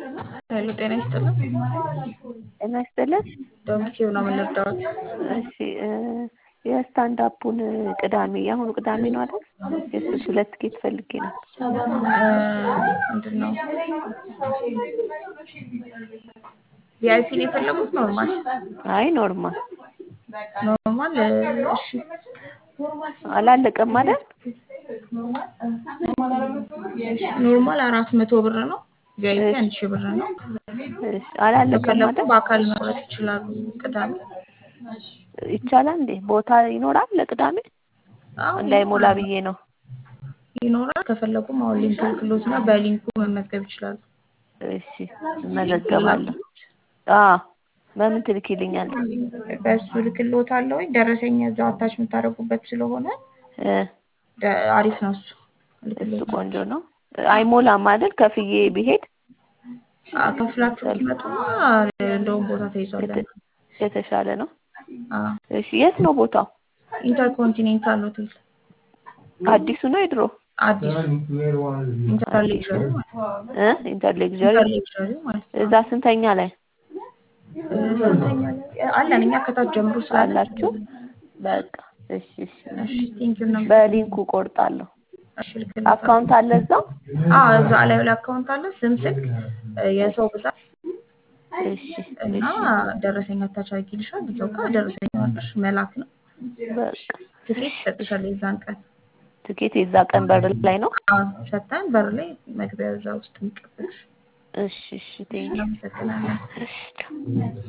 ሄሎ ጤና ይስጥልን። ጤና ይስጥልን። ዶሚቴው ነው የምንወዳውት። እሺ የስታንድ አፑን ቅዳሜ የአሁኑ ቅዳሜ ነው አይደል? የእሱ ሁለት ቲኬት ፈልጌ ነው። ምንድን ነው ቪአይፒ ነው የፈለጉት? ኖርማል አይ ኖርማል ኖርማል። እሺ አላለቀም አይደል? ኖርማል አራት መቶ ብር ነው። ቪአይፒ አንድ ሺህ ብር ነው። እሺ አላለቀም ከፈለጉ አይደል? በአካል መቅረት ይችላሉ። ቅዳሜ ይቻላል እንዴ? ቦታ ይኖራል ለቅዳሜ? አዎ እንዳይሞላ ብዬ ነው። ይኖራል። ከፈለጉም አሁን ሊንክ ልክሎት እና በሊንኩ መመዝገብ ይችላሉ። እሺ እመዘገባለሁ። አዎ በምን ትልኪልኛለህ? በእሱ ልክሎት አለ ወይ ደረሰኝ እዛው አታች የምታደርጉበት ስለሆነ እ ደ- አሪፍ ነው እሱ። እሱ ልክሎት ቆንጆ ነው። አይሞላም አይደል? ከፍዬ ብሄድ አዎ፣ ከፍላችሁ ትመጡና እንደውም ቦታ ተይዟል። የተ- የተሻለ ነው። አዎ፣ እሺ የት ነው ቦታው? ኢንተርኮንቲኔንታል ሆቴል አዲሱ ነው የድሮ? አዲሱ ኢንተርሌክቸሪ ማለት ነው። እ ኢንተርሌክቸሪ ኢንተርሌክቸሪ ማለት ነው። እዛ ስንተኛ ላይ እ፣ ስንተኛ ላይ አለን እኛ ከታች ጀምሮ ስላለ አላችሁ? በቃ እሺ እሺ እሺ፣ ቴንኪው ነው። በሊንኩ ቆርጣለሁ። እሺ፣ ልክሎት አካውንት አለ እዛው? አዎ፣ እዛ ላይ ላይ አካውንት አለ፣ ስም፣ ስልክ፣ እ፣ የሰው ብዛት እሺ እና እሺ ደረሰኝ አታች አድርጊልሻል። እዛው ጋር ደረሰኝ አለሽ መላክ ነው። በቃ ትኬት ይሰጥሻል የዛን ቀን ትኬት የዛ ቀን በር ላይ ነው? አዎ፣ ሰጥተን በር ላይ መግቢያ እዛ ውስጥ የሚቀበልሽ እሺ እሺ ቴንኪው እናመሰግናለን። እሺ